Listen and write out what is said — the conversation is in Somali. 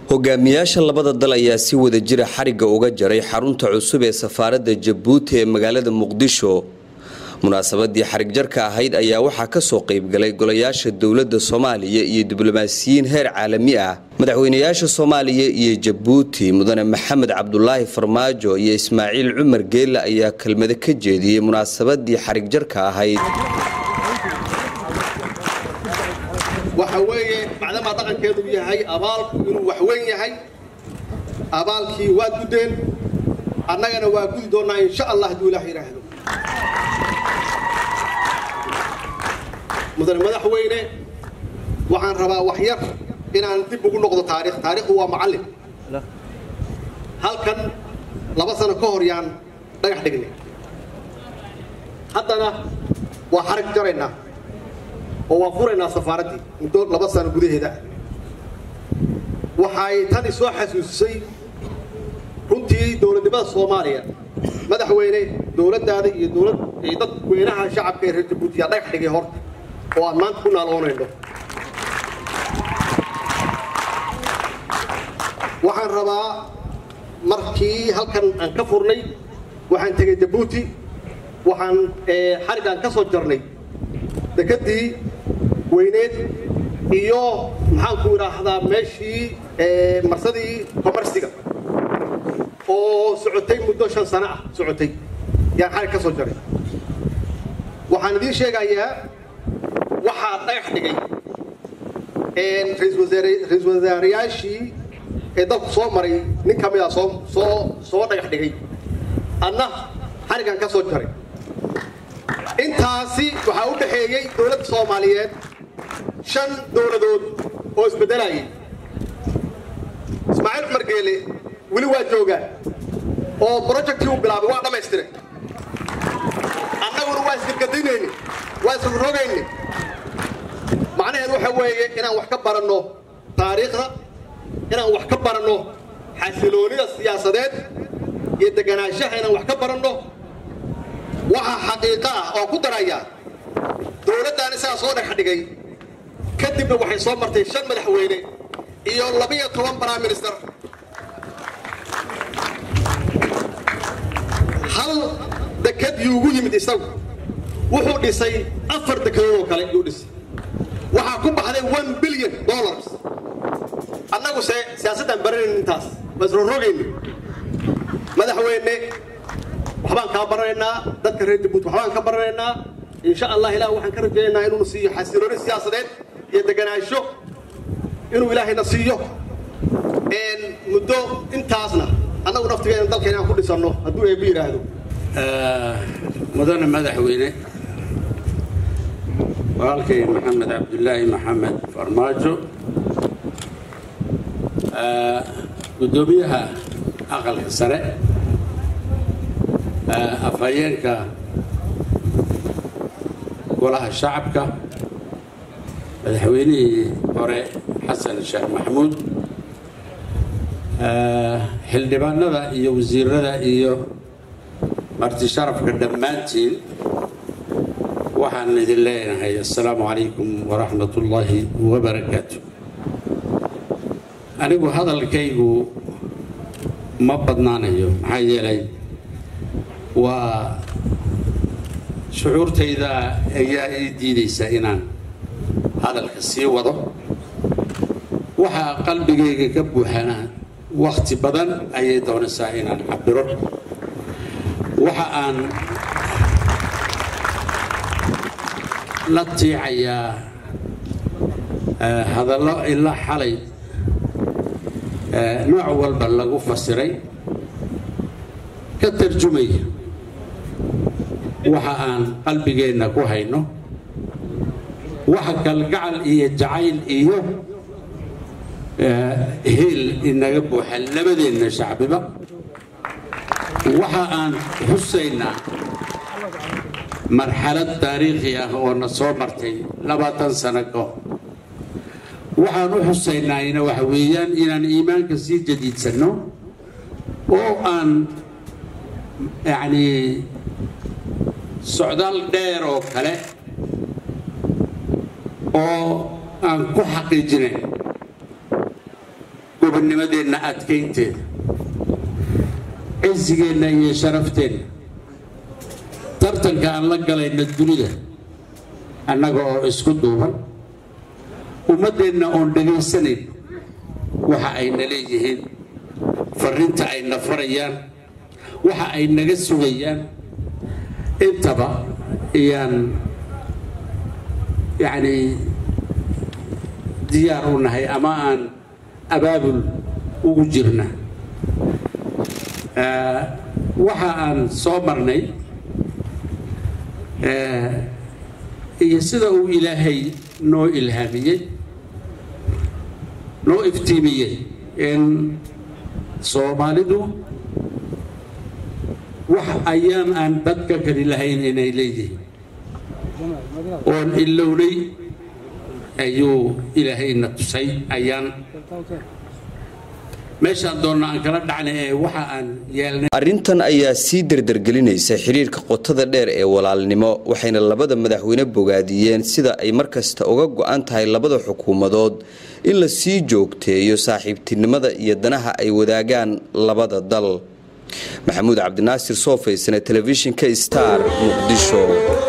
hogaamiyaasha labada dal ayaa si wada jira xarigga uga jaray xarunta cusub ee safaaradda jabuuti ee magaalada muqdisho munaasabadii xarig jarka ahayd ayaa waxaa kasoo qaybgalay golayaasha dowladda soomaaliya iyo diblomaasiyiin heer caalami ah madaxweynayaasha soomaaliya iyo jabuuti mudane maxamed cabdulaahi farmaajo iyo ismaaciil cumar geelle ayaa kelmado ka jeediyey munaasabadii xarig jarka ahayd waxa weeye macdamaa dhaqankeedu yahay abaalku inuu waxweyn yahay abaalkii waa gudeen annagana waa gudi doonnaa insha allah hadduu ilaah yidhaahdo mudane madaxweyne waxaan rabaa wax yar inaan dib ugu noqdo taarikh taarikhdu waa macallin halkan laba sano ka hor yaan dhagax dhignay haddana waa xarag jaraynaa oo waan furaynaa safaaraddii muddo laba sano gudaheeda waxay tani soo xasuusisay runtii dowladnimada soomaaliya madaxweyne dowladdaada iyo dowlad iyo dadweynaha shacabka ee reer jabuutiya dhagax dhigay horta oo aan maanta ku naaloonayno waxaan rabaa markii halkan aan ka furnay waxaan tegay jabuuti waxaan xariggaan ka soo jarnay dekedii weyneed iyo maxaanku idhaahdaa meeshii marsadii komarsiga oo socotay muddo shan sano ah socotay yaan xarig ka soo jaray waxaan idiin sheegayaa waxaa dhagax dhigay ra-iisul wasaarayaashii ee dalku soo maray nin ka mid a soo soo soo dhagax dhigay adna xariggan ka soo jaray intaasi waxaa u dhaxeeyey dowladda soomaaliyeed shan dowladood oo isbeddelayay ismaaciil cumar geele weli waa joogaa oo brojectii uu bilaabay waa dhammaystiray annaguna waa isgargadinayni waa isrogrogayni macnaheedu waxa weeye inaan wax ka baranno taariikhda inaan wax ka baranno xasiloonida siyaasadeed iyo deganaanshaha inaan wax ka baranno waxaa xaqiiqo ah oo ku daraya dowladdan isagaa soo dhex dhigay kadibna waxay soo martay shan madaxweyne iyo labiyo toban prime minister hal deked yuugu yimid isagu wuxuu dhisay afar dekedood oo kale yuu dhisay waxaa ku baxday one billion dollars annagu se siyaasaddaan baranayn intaas waa isrorogayni madaxweyne waxbaan kaa baranaynaa dadka reer jabuuti waxbaan ka baranaynaa insha allah ilah waxaan ka rajaynaynaa inuuna siiyo xasilooni siyaasadeed iyo deganaansho inuu ilaahayna siiyo muddo intaasna annagu naftigeena dalkeena aan ku dhisanno hadduu eebbi yidhaahdo mudane madaxweyne walaalkay maxamed cabdulaahi maxamed farmaajo guddoomiyaha aqalka sare afhayeenka golaha shacabka madaxweynihii hore xasan sheekh maxamuud xildhibaanada iyo wasiirada iyo marti sharafka dhammaantiin waxaan idin leenahay assalaamu calaykum waraxmat ullaahi wabarakaatu anigu hadalkaygu ma badnaanayo maxaa yeelay waa shucuurtayda ayaa ii diidaysa inaan hadalka sii wado waxaa qalbigayga ka buuxana wakhti badan ayay doonaysaa inaan cabiro waxa aan la tiicayaa hadallo ilaa xalay nooc walba lagu fasiray ka tarjumaya waxa aan qalbigeenna ku hayno waxa kalgacal iyo jacayl iyo heel inaga buuxa labadeenna shacbiba waxa aan xusaynaa marxalad taariikhi ah oo na soo martay labaatan sano ka hor waxaan u xusaynaayna waxa weeyaan inaan iimaanka sii jadiidsanno oo aan yacnii socdaal dheer oo kale oo aan ku xaqiijinayn gobonnimadeenna adkaynteeda cisigeenna iyo sharafteenna tartanka aan la galayno dunida annaga oo isku duuban ummaddeenna oon dhegaysanayn waxa ayna leeyihiin farrinta ayna farayaan waxa ay naga sugayaan intaba ayaan yacnii diyaar u nahay ama aan abaabul ugu jirna waxa aan soo marnay iyo sida uu ilaahay noo ilhaamiyey noo iftiimiyey in soomaalidu wax ayaan aan dadka kali lahayn inay leeyihiin oon ilownay ayuu ilaahayna tusay ayaan meeshaan doonna aan kala dhacnay ee waxa aan yeelnay arrintan ayaa sii dardargelinaysa xiriirka qotada dheer ee walaalnimo waxayna labada madaxweyne bogaadiyeen sida ay markasta uga go-an tahay labada xukuumadood in la sii joogteeyo saaxiibtinimada iyo danaha ay wadaagaan labada dal maxamuud cabdinaasir soofaysane telefishinka star muqdisho